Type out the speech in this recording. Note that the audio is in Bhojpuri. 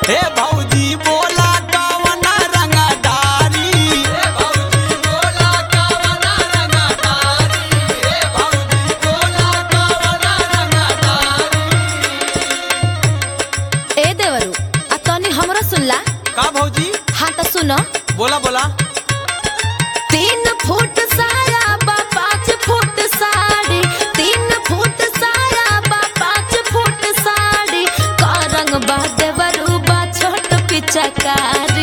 हे भौजी बोला कवना रंगदारी हे भौजी बोला कवना रंगदारी हे भौजी बोला कवना रंगदारी ए देवरू आ तनी हमरो सुनला का भौजी हाँ तो सुनो बोला बोला तीन फुट साया बा पाँच फुट साड़ी तीन फुट साया बा पाँच फुट साड़ी का रंग बा देवरू बा छोट पिचकारी